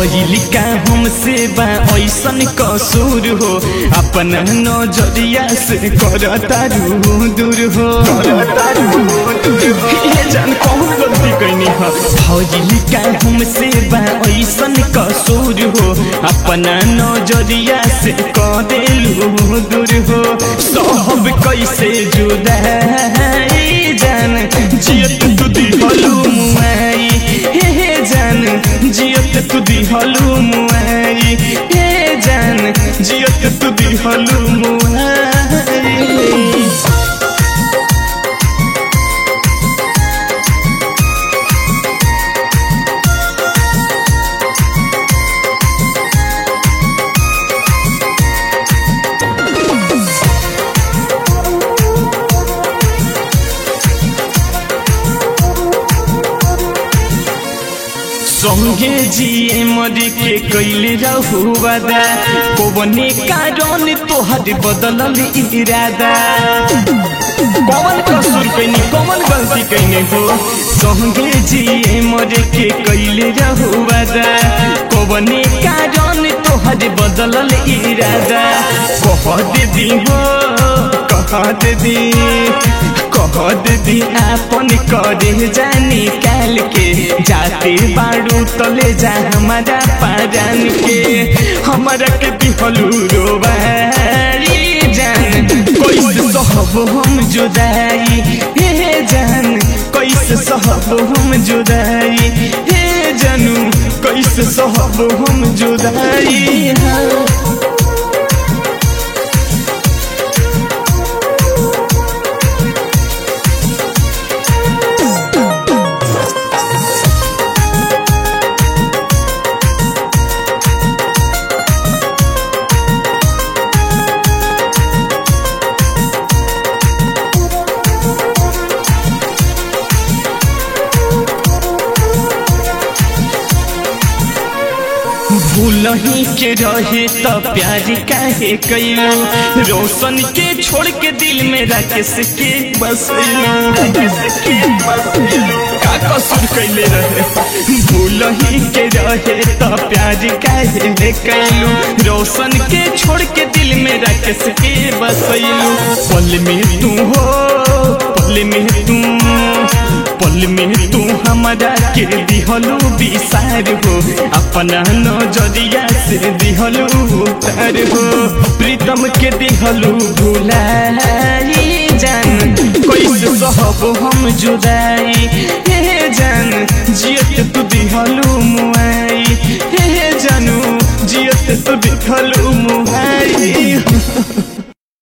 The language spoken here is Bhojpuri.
भइल का हमसे बा ऐसन कसूर हो अपन नजरिया से करता दूर हो ये जान कौन गलती कैनी हो भइल का हमसे बा ऐसन कसूर हो अपन नजरिया से कदेलू दूर हो सब कैसे जुदाई जान जियत तू दिहलू मुआई हे हे जान जियत तू दिहलू मुआई हे जान जियत तू दिहलू मुआई संगे जिए मरी के कैले रहू वादा कोवने कारण तोहर बदलल इरादा कौन कसूर कैनी कौन गलती कैने हो संगे जिए मरे के कैले रहू वादा कोवने कारण तोहर बदलल इरादा कह दे दी हो कह दे दी कह दे दी आपन करे जानी काल के जाते बाड़ू तले जा हमारा पारान के हमारा के दिहलू रोबारी जान कैसे सहब हम जुदाई हे जान कैसे सहब हम जुदाई हे जानू कैसे सहब हम जुदाई हाँ भूलही के रहे त प्यार काहे कैलो रोशन के छोड़ के दिल में राकेश के बसैलो का कसूर कैले रहे भूलही के रहे त प्यार काहे कैलो रोशन के छोड़ के दिल में राकेश के बसैलो पल में तू हो पल में तू पल में तू हमारा के दिहलू विसार हो अपना नजरिया से दिहलू उतार हो प्रीतम के दिहलू भुलाई जान कैसे सहब हम जुदाई हे जान जियत तू दिहलू मुआई हे जानू जियत तू दिहलू मुआई